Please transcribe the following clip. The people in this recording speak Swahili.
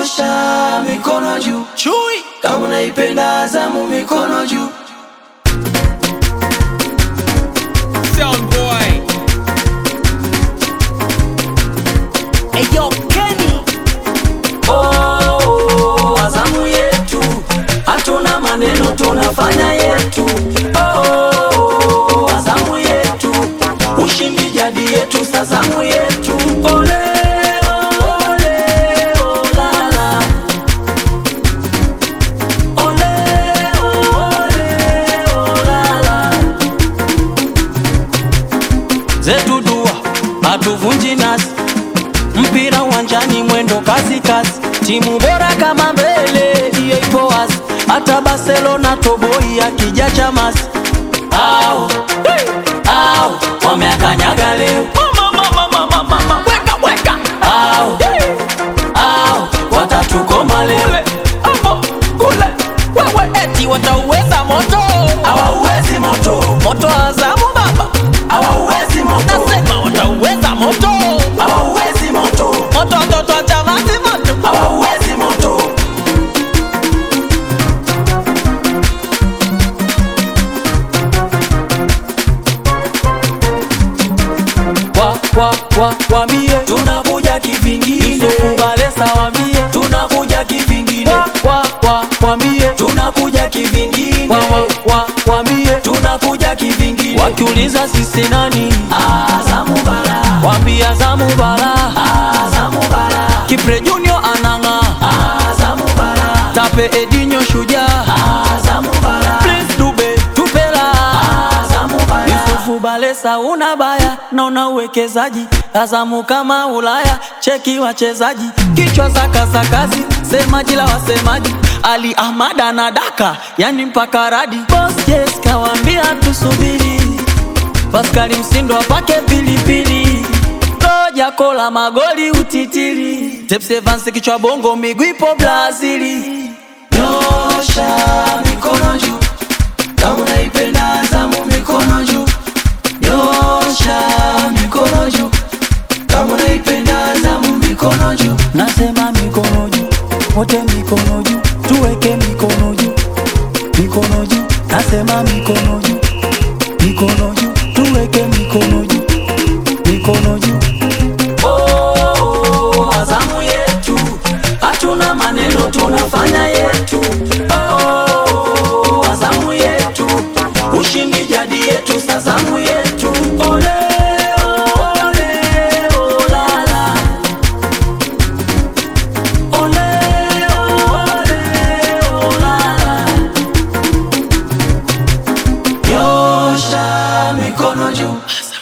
Nyosha mikono juu, Chui kama unaipenda Azamu mikono juu. Sound boy Eyo Kenny Oh, Azamu yetu, hatuna maneno, tunafanya yetu. Oh, Azamu yetu, ushindi jadi yetu, Azamu yetu. Ole, ole, olala. Ole, ole, olala. zetu dua hatuvunji nasi, mpira uwanjani mwendo kasi kasi, timu bora kama mbele hiyo ipo wazi, hata Barcelona toboi akija chamasi au au wameakanyaga leo Weka weka au au watatukoma leo Hapo kule Wewe eti watauweza moto hawauwezi moto Moto wa Azamu baba hawauwezi moto Nasema watauweza moto hawauwezi moto Moto watoto wa Chamazi moto hawauwezi moto wa wa wa wambie tunakuja kivingine kubalesa wambie tunakuja kivingine wa wa wa wambie tunakuja kivingine wa wa wa wambie tunakuja kivingine wakiuliza sisi nani Azamu bara wambie Azamu bara Azamu bara Kipre Junior ananga Azamu bara Tape Edinho shujaa Azamu bara Prince Dube tupela Azamu bara Yusufu Balesa una baya na una uwekezaji Azamu kama Ulaya cheki wachezaji kichwa za kasakazi semaji la wasemaji Ali Ahmad anadaka yani mpaka radi Boss yes kawambia tusubiri Paskali Msindo apake pilipili Roja kola magoli utitiri Tepsi Evans kichwa bongo miguu ipo Brazili Nyosha mikono juu kama unaipenda Azamu mikono juu Nyosha mikono juu kama unaipenda Azamu mikono juu Nasema mikono juu wote mikono juu tuweke mikono juu mikono juu Nasema mikono juu mikono juu tuweke mikono juu mikono juu Oh, Azamu yetu hatuna maneno tunafanya yetu Oh, Azamu yetu ushindi jadi yetu Azamu yetu ole ole olala ole ole olala Nyosha mikono juu